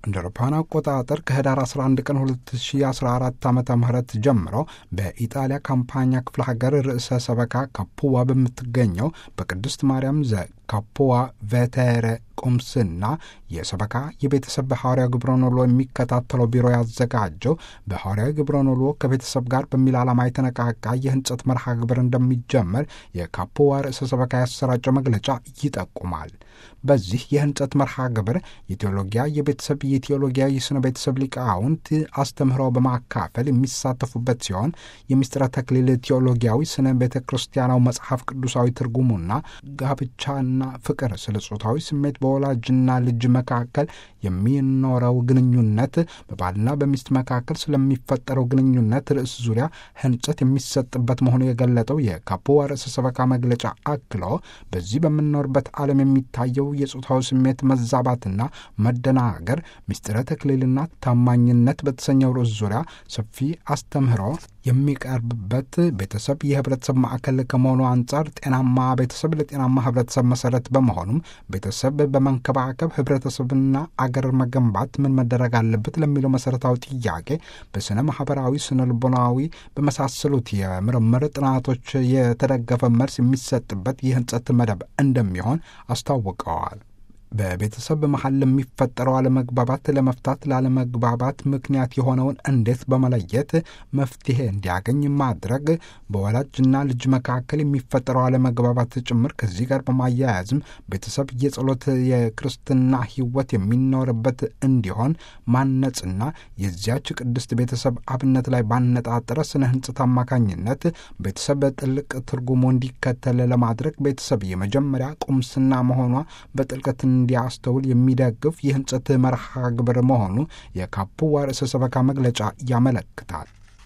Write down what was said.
እንደ አውሮፓውያን አቆጣጠር ከህዳር 11 ቀን 2014 ዓ ም ጀምሮ በኢጣሊያ ካምፓኛ ክፍለ ሀገር ርዕሰ ሰበካ ካፑዋ በምትገኘው በቅድስት ማርያም ዘ ካፑዋ ቬቴሬ ቁምስና የሰበካ የቤተሰብ በሐዋርያዊ ግብረ ኖሎ የሚከታተለው ቢሮ ያዘጋጀው በሐዋርያዊ ግብረ ኖሎ ከቤተሰብ ጋር በሚል ዓላማ የተነቃቃ የህንጸት መርሃ ግብር እንደሚጀመር የካፑዋ ርዕሰ ሰበካ ያሰራጨው መግለጫ ይጠቁማል። በዚህ የህንጸት መርሃ ግብር የቴዎሎጊያ የቤተሰብ የቴዎሎጊያ የስነ ቤተሰብ ሊቃውንት አስተምህሮ በማካፈል የሚሳተፉበት ሲሆን የምስጢረ ተክሊል ቴዎሎጊያዊ ስነ ቤተ ክርስቲያናዊ መጽሐፍ ቅዱሳዊ ትርጉሙና ጋብቻና ፍቅር ስለ ጾታዊ ስሜት በወላጅና ልጅ መካከል የሚኖረው ግንኙነት በባልና በሚስት መካከል ስለሚፈጠረው ግንኙነት ርዕስ ዙሪያ ህንጸት የሚሰጥበት መሆኑ የገለጠው የካፑዋ ርዕሰ ሰበካ መግለጫ አክሎ በዚህ በምንኖርበት ዓለም የሚታየው የጾታዊ ስሜት መዛባትና መደናገር ምስጢረ ተክሊልና ታማኝነት በተሰኘው ርዕስ ዙሪያ ሰፊ አስተምህሮ የሚቀርብበት ቤተሰብ የህብረተሰብ ማዕከል ከመሆኑ አንጻር ጤናማ ቤተሰብ ለጤናማ ህብረተሰብ መሰረት በመሆኑም ቤተሰብ በመንከባከብ ህብረተሰብና አገር መገንባት ምን መደረግ አለበት ለሚለው መሰረታዊ ጥያቄ በስነ ማህበራዊ፣ ስነ ልቦናዊ በመሳሰሉት የምርምር ጥናቶች የተደገፈ መልስ የሚሰጥበት የህንጸት መደብ እንደሚሆን አስታውቀዋል። በቤተሰብ መሀል ለሚፈጠረው አለመግባባት ለመፍታት ላለመግባባት ምክንያት የሆነውን እንዴት በመለየት መፍትሄ እንዲያገኝ ማድረግ በወላጅና ልጅ መካከል የሚፈጠረው አለመግባባት ጭምር ከዚህ ጋር በማያያዝም ቤተሰብ የጸሎት የክርስትና ህይወት የሚኖርበት እንዲሆን ማነጽና የዚያች ቅድስት ቤተሰብ አብነት ላይ ባነጣጠረ ስነ ህንጽት አማካኝነት ቤተሰብ በጥልቅ ትርጉሙ እንዲከተል ለማድረግ ቤተሰብ የመጀመሪያ ቁምስና መሆኗ በጥልቀት እንዲያስተውል የሚደግፍ የህንጸት መርሃ ግብር መሆኑ የካፑዋ ርዕሰ ሰበካ መግለጫ ያመለክታል።